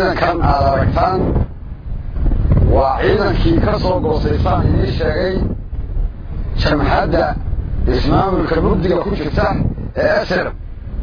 ciidankan aad aragtaan waa ciidankii ka soo goosaysaan idiin sheegay jamhadda ismaamulka mugdiga ku jirta ee esrm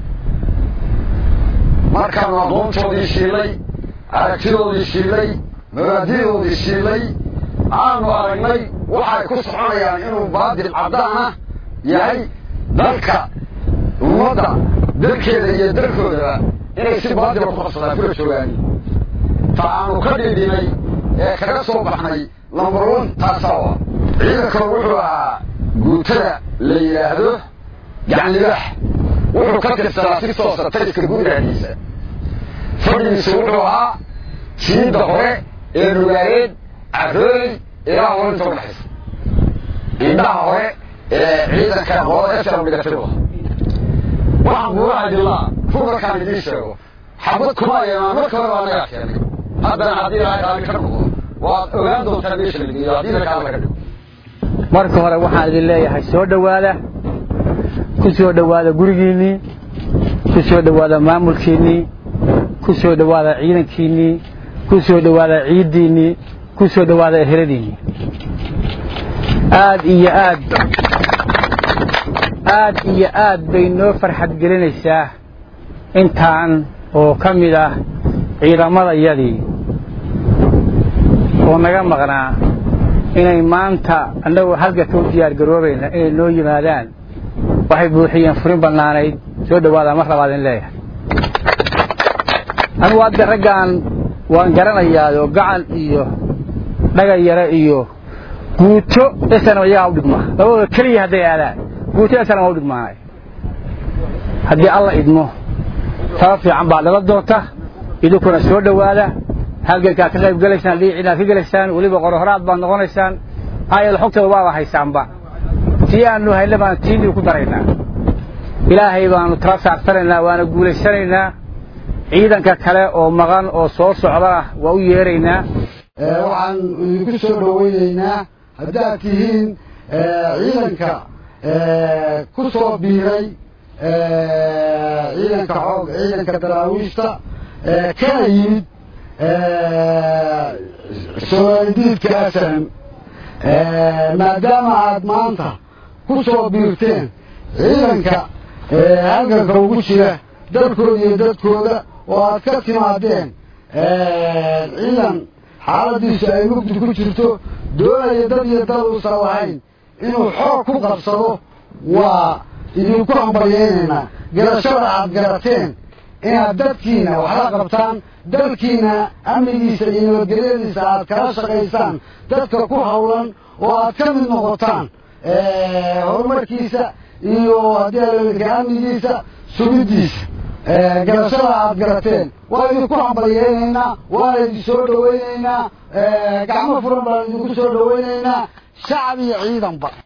markaanu aqoontoodii shiilay aragtidoodii shiilay mabaadidoodii shiilay aanu aragnay waxay ku soconayaan inuu baadil caddaana yahay dalka ummadda dalkeeda iyo dalkoodaba inay si baadila ku qabsadaan kula joogaan ta aanu ka dhidhinay ee kaga soo baxnay lambar on taasawa ciidankanu wuxuu ahaa guutada la yidhaahdo gacanlibax wuxuu ka tirsanaa si toosa tayska guudahdiisa fadhigiisu wuxuu ahaa jiidda hore ee nugaareed carooy ilaa horinta udhaxaysa indhaha hore ee ciidanka qolada esram dhigatay waxaan kuga hadilaa ru markaan idiin sheego xabad kuma yeemaan marka hore baa nagaa keenay haddana haddii ilaahay raalli ka noqdo waad ogaan doontaa meesha la geeyo haddii laka alla ka dhigo marka hore waxaan idin leeyahay soo dhowaada ku soo dhowaada gurigiinnii ku soo dhowaada maamulkiinnii ku soo dhowaada ciidankiinnii ku soo dhowaada ciiddiinnii ku soo dhowaada eheladiinnii aad iyo aad aad iyo aad bay noo farxad gelinaysaa intaan oo ka mid ah ciidamadayadii oo naga maqnaa inay maanta annagoo halgaka u diyaar garoobayna inay noo yimaadaan waxay buuxiyeen furin bannaanayd soo dhowaada mar labaad in leeyahay anugu hadda raggaan waan garanayaayoo gacan iyo dhagan yare iyo guuto esanam iyagaa u dhigmaa labadooda keliya hadday aadaan guuto esanam waa u dhigmaanay haddii alla idmo taba fiican baad dhala doonta idinkuna soo dhowaada halgankaad ka qayb gelaysaan dhiiciinaad ka gelaysaan weliba qorohoraad baad noqonaysaan ayal xogtada waaba haysaanba tii aanu hayna baan tiinii ku daraynaa ilaahay baanu tala saarsanaynaa waana guulaysanaynaa ciidanka kale oo maqan oo soo socdana waa u yeeraynaa waxaan idinku soo dhowaynaynaa haddaad tihiin ciidanka ku soo biiray ciidanka xoog ciidanka daraawiishta kana yimid soodiidka asalam maadaama aad maanta ku soo biirteen ciidanka halganka ugu jira dalkooda iyo dadkooda oo aad ka timaadeen ciidan xaaladiisu ay mugdi ku jirto doonaya dad iyo dad uusan lahayn inuu xoog ku qabsado waa idinku hambalyaynaynaa garashada aad garateen inaad dadkiina waxla qabtaan dalkiina amnigiisa iyo nabadgelyadiisa aad kala shaqaysaan dadka ku hawlan oo aad ka mid noqotaan horumarkiisa iyo haddii alalka amnigiisa sugiddiisa garashada aad garateen waa idinku hambalyaynaynaa waana idin soo dhowaynaynaa gacmo furan baan idinku soo dhowaynaynaa shacab iyo ciidanba